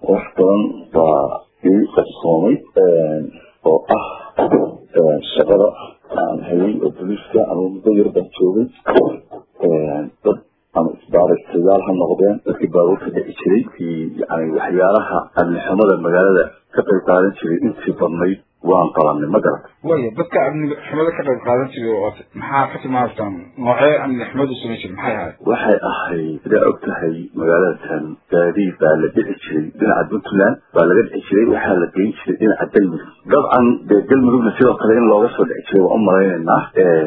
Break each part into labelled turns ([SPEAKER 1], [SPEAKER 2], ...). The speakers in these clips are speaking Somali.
[SPEAKER 1] wax badan baa ii qabsoomay oo ah shaqada aan hayay oo boliiska ama muddo yar baan joogay dad ama isbaaraystayaal ha noqdeen dadkii baabuurka dhici jiray yani waxyaalaha amnixumada magaalada ka qayb qaadan jiray intii badnayd waan qabanay ma garat
[SPEAKER 2] waya dadka amni xumada ka qayb qaadan jiray oo maxaa ka timaadtaan noocee amni xumadu samayn jiray maxay ahayd
[SPEAKER 1] waxay ahayd sidaa og tahay magaaladakan gaadiid baa la dhici jiray dhinaca puntland baa laga dhici jiray waxaa la geyn jiray dhinaca galmudug dabcan dee galmudugna sidoo kale in looga soo dhici jiray waan u malaynaynaa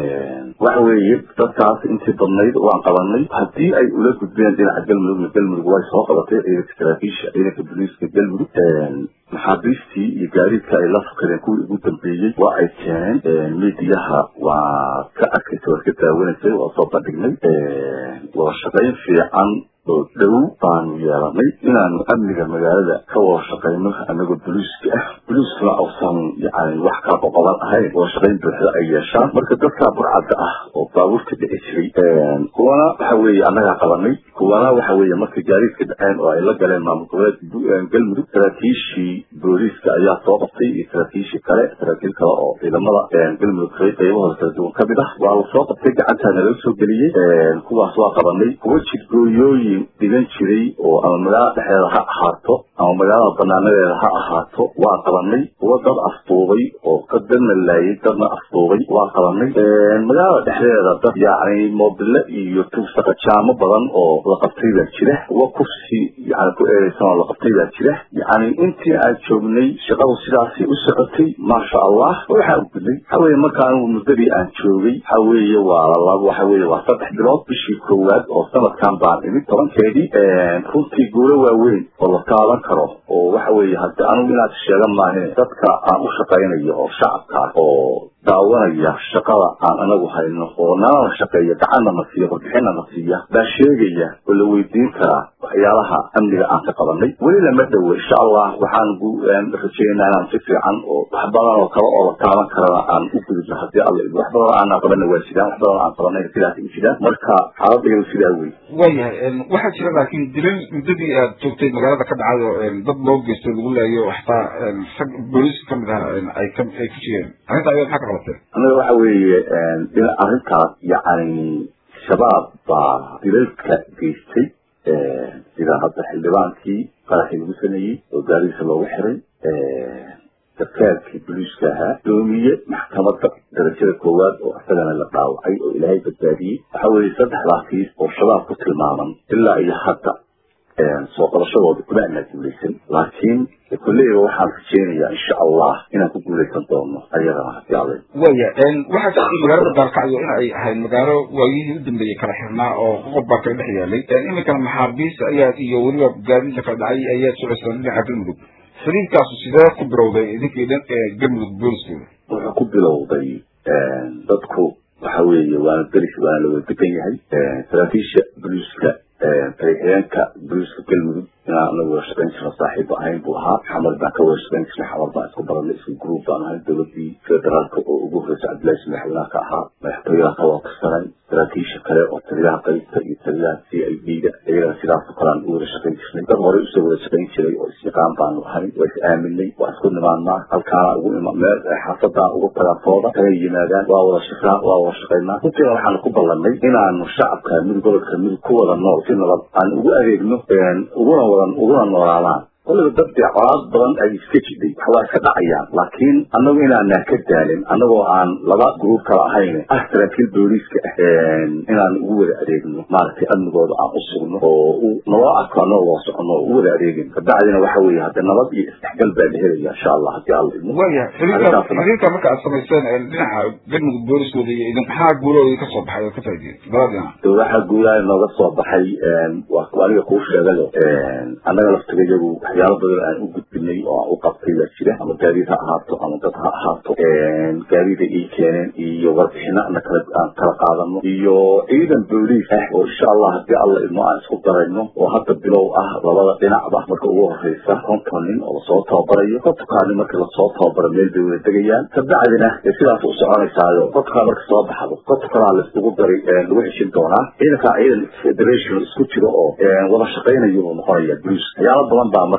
[SPEAKER 1] waxa weeye dadkaas intii badnayd waan qabanay haddii ay ula gudbeen dhinaca galmudugna galmudug way soo qabatay ciidanka saraakiisha ciidanka boliiska galmudug maxaabiistii iyo gaadiidka ay la fakadeen kuwii ugu dambeeyey waa ay keeneen midiyaha waa ka arkaysa waa ka daawanaysay waa soo bandhignay wada shaqayn fiican oo dhow baanu yeelanay inaanu amniga magaalada ka wada shaqayno anagoo boliiska ah boliiskuna ausan yani wax kala qoqoban ahayn wada shaqayn buuxda ay yeeshaan marka dadka burcadda ah oo baabuurta dhici jiray kuwana waxa weeye annagaa qabanay kuwana waxa weeye markay gaadiidka dhaceen oo ay la galeen maamul goboleedka galmudug saraakiishii booliiska ayaa soo qabtay iyo saraakiishii kale saraakiil kale oo ciidamada galmudug qaybahooda kala duwan ka mid ah waa la soo qabtay gacantaana laga soo geliyey kuwaas waa qabanay kuwa jidgooyooyin dhigan jiray oo ama magaalada dhexdeeda ha ahaato ama magaalada banaanadeeda ha ahaato waa qabanay kuwa dad afduubay oo dadna laayay dadna afduubay waa qabanay magaalada dhexdeeda dad yacni moobile iyo tugsaqajaamo badan oo la qabtay baa jira kuwa kursi yani ku eedeysan oo la qabtay baa jira yacni intii aan joognay shaqadu sidaasay u socotay maasha allah waxaa gudnay waxa weeye marka anigu muddadii aan joogay waxa weeye waa laba waxa weeye waa saddex bilood bishii koowaad oo sanadkan baan imid tobankeedii runtii guulo waaweyn oo la taaban karo oo waxa weeye hadde anigu inaad sheegan maahin dadka aan u shaqaynayo oo shacabka oo daawanaya shaqada aan anagu hayno oo nalana shaqeeya gacanna na siiya warbixinna na siiya baa sheegaya oo la weydiin karaa waxyaalaha amniga aan ka qabanay weli lama dhowo insha allah waxaan rajeynaa inaan si fiican oo wax badan oo kale oo la taaban karana aan u gudubno haddii alla wax badan aanaan qabana waa sidaan wax badan aan qabanayna sidaas u jiraan marka xaaladayadu sidaa wey
[SPEAKER 2] waayahay waxaa jira laakiin dilal muddadii aad joogtay magaalada ka dhacay oo dad loo geystay lagu laayo xataa rag booliiska kamid ah ay ka ay ku jireen arrinta ayaad maxaa ka qabateen
[SPEAKER 1] anaga waxa weeye in arrintaas yacni shabaab baa dilalka geystay sida hadda xildhibaankii qaraxii lagu sameeyey oo gaarigiisa loogu xiray sarkaalkii boliiska ahaa doomiye maxkamadda darajada koowaad oo isagana la dhaawacay oo ilaahay badbaadiyey waxa weeye saddexdaa kiis oo shabaab ku tilmaaman ilaa iyo hadda soo qabashadooda kuma anaa guulaysan laakiin kolleyba waxaan rajeynayaa insha allah inaan ku guulaysan doono ayadana hadii alla
[SPEAKER 2] waya waxaa jirtay magaalada baalkacyo in ay ahayd magaalo waayihii u dambeeyey kala xirnaa oo qoqob baa kaga dhex yaalay iminkana maxaabiis ayaad iyo weliba gaadiid la kala dhacay ayaad socoysaan dhinaca galmudug xiriirkaasu sidee ku bilowday idinkii dhan ee galmudug booliskooda
[SPEAKER 1] wuxuu ku bilowday dadku waxa weeye waana deris waana la wada degan yahay saraakiisha boliiska tariixyeenka boliiska galmudug inaan anagu wada shaqayn jirno saaxiib ahayn buu ahaa xamar baan ka wada shaqayn jirnay xamar baan isku baranay isku gruub baan ahay dowladii federaalka oo ugu horreysay cabdillahi madaxweynaha ka ahaa madaxtooyaha ka wada tirsanay saraakiisha kale oo taliyaha qaybta iyo taliyaha c i d da iyagana sidaasoo kale aan u wada shaqayn jirnay dad horey usoo wada shaqayn jiray oo isyaqaan baanu ahay waa is aaminay waa isku nimaadnaa halkaana ugu ima meel xaafadaan ugu tagaafooda kala yimaadaan waa wada shaqaa waa wada shaqaynaa runtiina waxaanu ku ballanay inaanu shacabka midug gobolka midug ku wada nool si nabad aan ugu adeegno uguna wada uguna noolaadaan waliba dad dee colaad badan ay iska jidhay wax waa iska dhacayaan laakiin annagu inaanaan ka daalin annagoo aan laba gruub kala ahayn ah saraakiil booliiska ah inaan ugu wada adeegno maaragtay amnigooda aan u sugno oo naloo arko annagoo wada socono oo u wada adeegin kabacdina waxa weeye hadde nabad iyo isdhexgal baa la helaya insha allah haddii alla idmo
[SPEAKER 2] waya xiriirka xiriirka marka aad samayseen dhinaca galmudug booliskooda iyo idin maxaa guulahooda ka soo baxay oo ka faaidiyey labada dhinac
[SPEAKER 1] de waxaa guulaha nooga soo baxay waa aniga kuu sheegale annaga laftigayagu waxyaalo badan aan u gudbinay oo aan u qabtay baa jira ama gaadiid ha ahaato ama dad ha ahaato gaadiida ii keeneen iyo warbixino ana kala aan kala qaadano iyo ciidan booliis ah oo insha allah haddii alla idmo aan isku darayno oo hadda bilow ah labada dhinacba marka ugu horeysa konton nin oo lasoo tababarayo kontonkaani marka lasoo tababaro meel bay wada degayaan kabacdina dee sidaas u soconaysaayo kontonkaa marka soo baxdo kontonkanaa laiskugu daray lagu heshin doonaa ciidankaa ciidan federation isku jiro oo wada shaqaynayo uu noqonaya booliis waxyaalo badan baa marka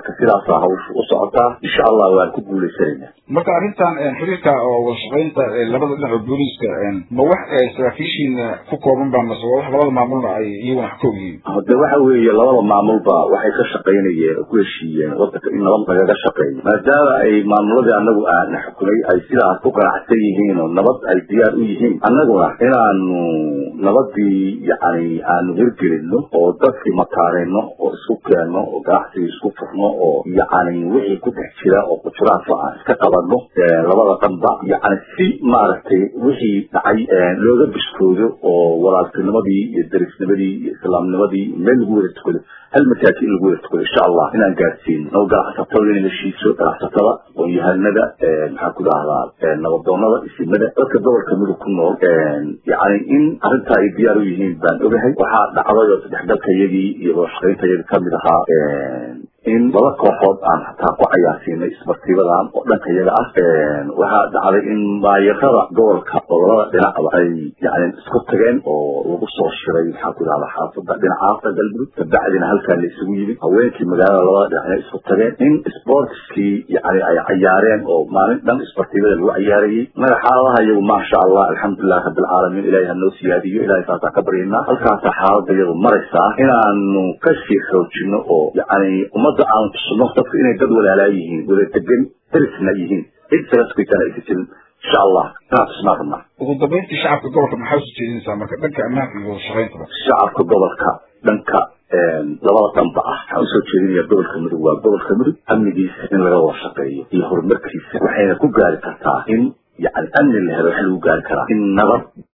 [SPEAKER 1] marka sidaasaa hawsha u socotaa insha allah waan ku guuleysanayna
[SPEAKER 2] marka arrintan xiriirka oo wadashaqeynta labada dhinac oo booliiska ma wax saraakiishiina ku kooban ba mase waa wax labada maamulna ay iyaguna wax ka ogyihiin
[SPEAKER 1] hade waxa weeye labada maamulba waxay ka shaqaynayeen oo ku heshiiyeen wadanka in nabad lagaga shaqeeyo maadaama ay maamuladii anagu aana xukunay ay sidaas ku ganacsan yihiin oo nabad ay diyaar u yihiin annaguna inaanu nabadii yani aanu hirgelino oo dadkii mataanino oo isku keenno oo ganacsigii isku furno oo yani wixii ku dhex jira oo kujuraanka aan iska qabano labada dhanba yani si maaragtay wixii dhacay looga biskoodo oo walaaltinimadii iyo darisnimadii iyo islaamnimadii meel lagu wada tukado hal masaajid in lagu wada tukado insha allah inaan gaarsiino oo ganacsatada in heshiiso ganacsatada aqoon-yahanada maxaan ku dhahdaa nabadoonada isimada dadka gobolka mudug ku nool yani in arrintaa ay diyaar u yihiin baan ogahay waxaa dhacday oo saddexgalka iyagii iyo wadashaqaynta iyagii kamid ahaa in laba kooxood aan hataa ku cayaarsiinay isbartiibadan oo dhanka iyaga ah waxaa dhacday in maayarada gobolka gobolada dhinacba ay yani isku tageen oo lagu soo shiray maxaan ku dhahda xaafada dhinacaasa galmudug kabacdina halkaa la isugu yimid haweenkii magaalada labada dhinacna isku tageen in sportskii yani ay cayaareen oo maalin dhan isbartiibada lagu cayaarayey naga xaaladaha iyagu maasha allah alxamdulilahi rabbilcaalamiin ilahay hanoo siyaadiyo ilahay saasaan ka baryanaa halkaasaa xaalada iyadu maraysaa inaanu kasii xoojino oo yani ummadda aan tusno dadku inay dad walaalaa yihiin wada degan darisna yihiin cid isaga sukaysan aysa jirin insha allah inaan tusnaa rabnaa
[SPEAKER 2] ugu dambeyntii shacabka gobolka maxaa usoo jeedinaysaa marka dhanka ammaanka iyo wadashaqeyntaba
[SPEAKER 1] shacabka gobolka dhanka labada dhanba ah waxaan usoo jeedinaya gobolka mudug waa gobolka mudug amnigiisa in laga wada shaqeeyo iyo horumarkiisa waxayna ku gaari kartaa in yani amni la helo waxa lagu gaari karaa in nabad